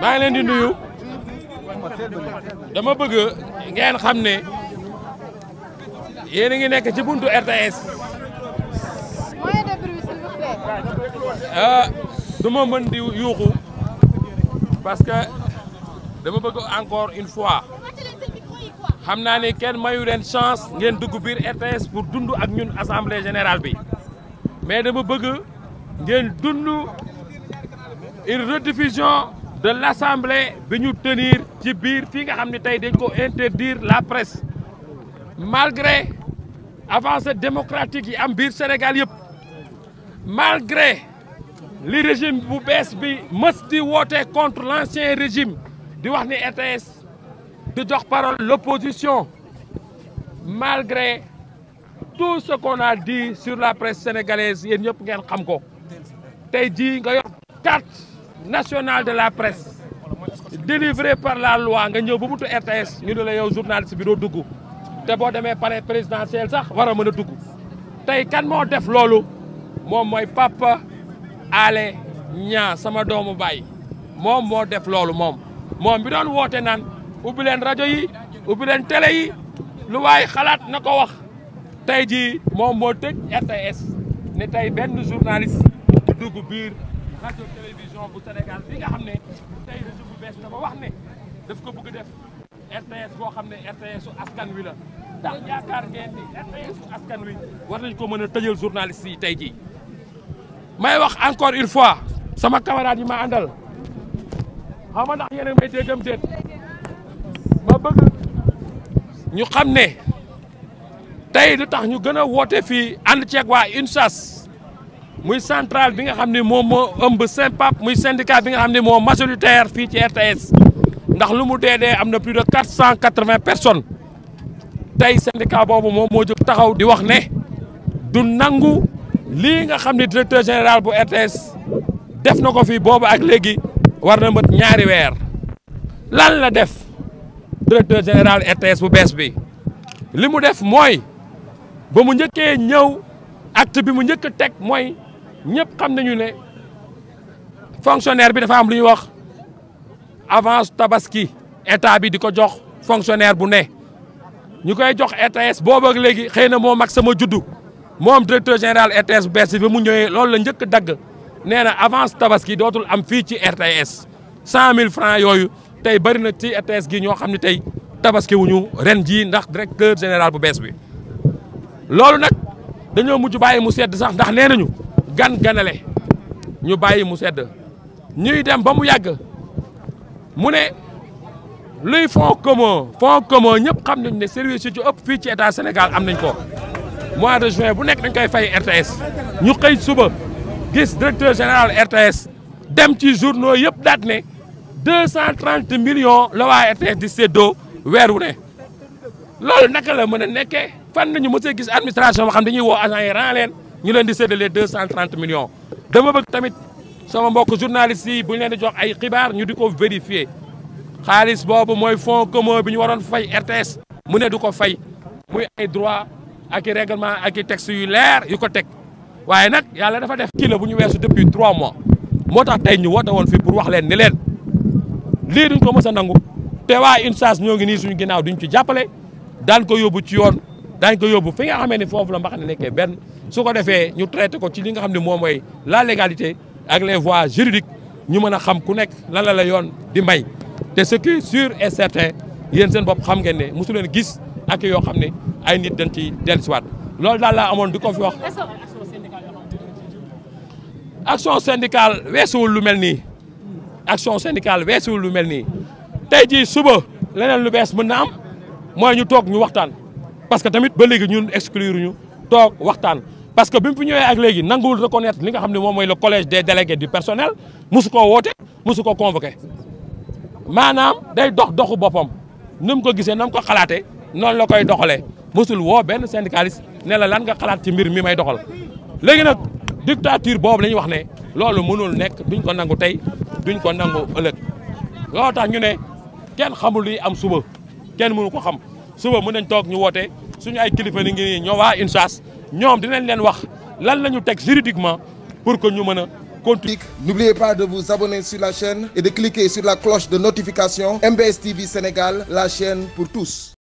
maa ngi leen di nuyu dama bëgg ngeen xam ne yéen a ngi nekk ci buntu RTS Moyen de bruit, s'il vous plaît. ah du ma mën di yuuxu parce que dama bëgg encore une fois xam naa ne kenn mayu leen chance ngeen dugg biir RTS pour dund ak ñun assemblée générale bi mais dama bëgg ngeen dund une rediffusion de l' assemblée bi ñu tenir ci biir fii nga xam ne tey dañ ko interdire la presse malgré avancée démocratique yi am biir Sénégal yëpp malgré li régime bu bees bi mës di woote contre l' ancien régime di wax ni RTS di jox parole l' opposition malgré tout ce qu'on a dit sur la presse sénégalaise yéen ñëpp ngeen xam ko tey jii nga yor carte nationale de la presse délivrée par la loi nga ñëw ba mutu RTS ñu ne la yow journaliste bi doo dugg te boo demee palais présidentiel sax war a mën a dugg tey kan moo def loolu moom mooy Papa Alé Niang sama doomu baay moom moo def loolu moom moom bi doon woote naan ubbi leen rajo yi ubbi leen télé yi lu waay xalaat na ko wax tey jii moom moo tëj RTS ne tey benn journaliste du dugg biir rajo télévision bu Sénégal bi nga xam ne tey régime bu bees dafa wax ne daf ko bëgg def RTS boo xam ne RTS su askan wi la ndax yaakaar ngeen ni RTS su askan wi war nañ ko mën a tëjal journaliste yi tey jii may wax encore une fois sama camarade yi ma àndal xam nga ndax yéen a may déggam déet ma bëgg ñu xam ne tey lu tax ñu gën a woote fii ànd ceeg waa UNSAS muy centrale bi nga xam ne moom moo ëmb SYNPAP muy syndicat bi nga xam ne moo majoritaire fii ci RTS ndax lu mu dee dee am na plus de quatre cent quatre-vingts personnes tey syndicat boobu moom moo jóg taxaw di wax ne du nangu lii nga xam ne directeur général bu RTS def na ko fi boobu ak léegi war na mët ñaari weer lan la def directeur général RTS bu bees bi li mu def mooy ba mu njëkkee ñëw acte bi mu njëkk a teg mooy ñëpp xam nañu ne fonctionnaire bi dafa am lu ñuy wax avance tabaski état bi di ko jox fonctionnaire bu ne ñu koy jox RTS boobu ak léegi xëy na moo mag sama juddu moom directeur général RTS bu bees bi ba mu ñëwee loolu la njëkk dagg nee na avance tabaski dootul am fii ci RTS cent mille francs yooyu tey bëri na ci RTS gi ñoo xam ne tey tabaski wuñu ren jii ndax directeur général bu bees bi loolu nag dañoo mujj bàyyi mu sedd sax ndax nee nañu gan ganale ñu bàyyi mu sedd ñuy dem ba mu yàgg mu ne luy fonds commun fonds commun ñëpp xam nañ ne service yi ci ëpp fii ci état Sénégal am nañ ko mois de juin bu nekk dañ koy fay RTS ñu xëy suba gis directeur général RTS dem ci journaux yëpp daat ne deux cent trente millions la waa RTS di séddoo weer wu ne loolu naka la mën a nekkee fan nañu mos a gis administration boo xam dañuy woo agent yi ran leen ñu leen di séddalee deux cent trente millions dama bëgg tamit sama mbokk journalistes yi bu ñu leen di jox ay xibaar ñu di ko vérifier xaalis boobu mooy fonds commun bi ñu waroon fay RTS mu ne du ko fay muy ay droit ak i règlement ak i texte yu leer yu ko teg waaye nag yàlla dafa def kii la bu ñu weesu depuis trois mois moo tax tey ñu woote woon fii pour wax leen ni leen lii duñ ko mës a nangu te waa UNSAS ñoo ngi nii suñu ginnaaw duñ ci jàppale daan ko yóbbu ci yoon daañ ko yóbbu fi nga xamee ni foofu la mbax ne nekkee benn su ko defee ñu traité ko ci li nga xam ne moom mooy la légalité ak les voies juridiques ñu mën a xam ku nekk lan la la yoon di may te ce qui est sûr et certain yéen seen bopp xam ngeen ne mosu leen gis ak yoo xam ne ay nit dañ ci dellusiwaat loolu daal laa amoon di ko fi wax action syndicale weesuwul lu mel nii action syndicale weesuwul lu mel nii tey jii suba leneen lu bees mën na am mooy ñu toog ñu waxtaan parce que tamit ba léegi ñun exclure ñu toog waxtaan parce que bi mu fi ñëwee ak léegi nanguwul reconnaître li nga xam ne moom mooy le collège des délégués du personnel mosu koo woote mosu ko convoqué maanaam day dox doxu boppam ni mu ko gisee na mu ko xalaatee noonu la koy doxalee mosul woo benn syndicaliste ne la lan nga xalaat ci mbir mi may doxal léegi nag dictature boobu la ñuy wax ne loolu mënul nekk duñ ko nangu tey duñ ko nangu ëllëg loolu tax ñu ne kenn xamul luy am suba kenn mënu ko xam suba mën nañ toog ñu woote suñu ay kilifa ni ngi ñoo waa UNSAS ñoom dinañ leen wax lan la ñu teg juridiquement pour que ñu mën a continue. N'oubliez pas de vous abonner sur la chaîne et de cliquer sur la cloche de notification MBS TV Sénégal, la chaîne pour tous.